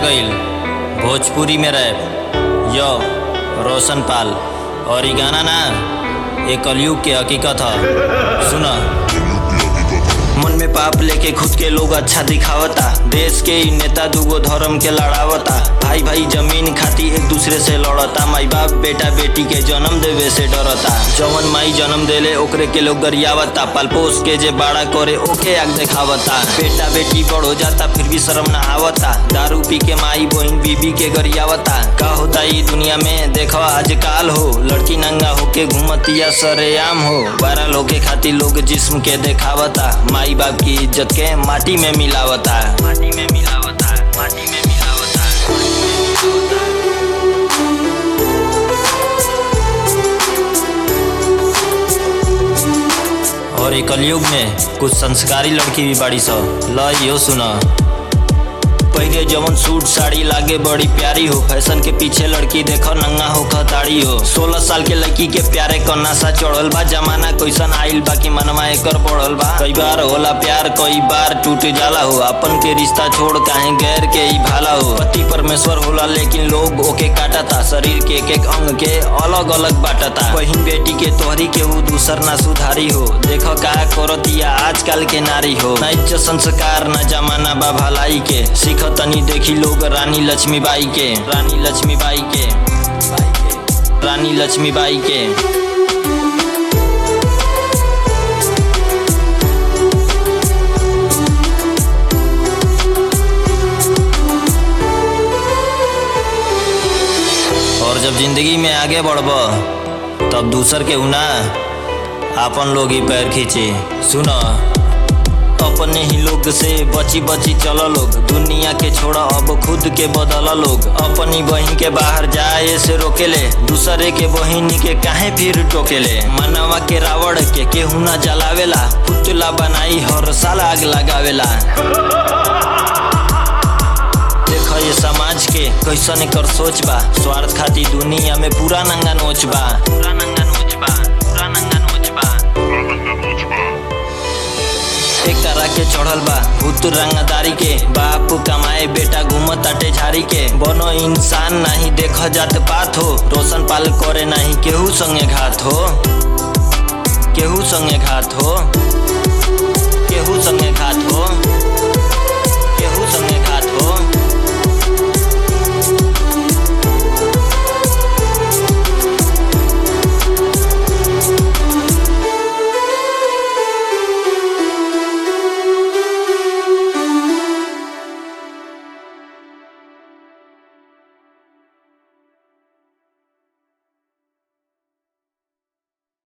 गईल भोजपुरी में रैप यो रोशन पाल और ये गाना ना ये कलयुग के हकीकत है सुना मन में पाप लेके खुद के लोग अच्छा दिखावता देश के ही नेता दूगो धर्म के लड़ावता भाई भाई जमीन खाती एक दूसरे से लड़ता माई बाप बेटा बेटी के जन्म देवे से डरता जवन माई जन्म देले ओकरे के लोग गरियावता पालपोस के जे बाड़ा करे ओके आग दिखावता बेटा बेटी बड़ हो जाता फिर भी शर्म ना आवता दारू पी के माई बहन बीबी के गरियावता का होता ई दुनिया में देखो आजकल हो लड़की नंगा होके घूमतिया सरेआम हो बारह लोग के खातिर लोग जिस्म के देखावता माई बाप की इज्जत के माटी में मिलावता माटी में मिलावता माटी में मिलावता और एक कलयुग में कुछ संस्कारी लड़की भी बाड़ी सो ल यो सुना पहले जवन सूट साड़ी लागे बड़ी प्यारी हो फैशन के पीछे लड़की देखो नंगा हो खताड़ी हो सोलह साल के लड़की के प्यारे क नशा चढ़ल बा जमाना कैसन आइल बा कि मनवा एकर बढ़ल बा कई बार होला प्यार कई बार टूट जाला हो अपन के रिश्ता छोड़ काहे गैर के ही भाला हो पति परमेश्वर होला लेकिन लोग ओके काटता शरीर के एक एक अंग के अलग अलग बाटता बहिन बेटी के तोहरी के ऊ दूसर ना सुधारी हो देखो का करतिया आजकल के नारी हो ना इज्जत संस्कार ना जमाना बा भलाई के सीख तनी देखी लोग रानी लक्ष्मीबाई के रानी लक्ष्मीबाई के रानी लक्ष्मीबाई के और जब जिंदगी में आगे बढ़ब तब दूसर के उना आपन लोग ही पैर खींचे सुनो अपने ही लोग से बची बची चल लोग दुनिया के छोड़ा अब खुद के बदल लोग अपनी बहन के बाहर जाए से रोकेले दूसरे के बहन के काहे फिर टोकेले मनवा के रावण के केहू ना जलावेला पुतला बनाई हर साल आग लगावेला देख ये समाज के कैसन कर सोच बा स्वार्थ खातिर दुनिया में पूरा नंगा नोच बा पूरा नंगा नोच बा पूरा नंगा नोच बा एक तरह के चढ़ल बा भूत रंगदारी के बाप कमाए बेटा घूमत अटे झाड़ी के बनो इंसान नहीं देख जात पात हो रोशन पाल करे नहीं केहू संगे घात हो केहू संगे घात हो केहू संगे घात हो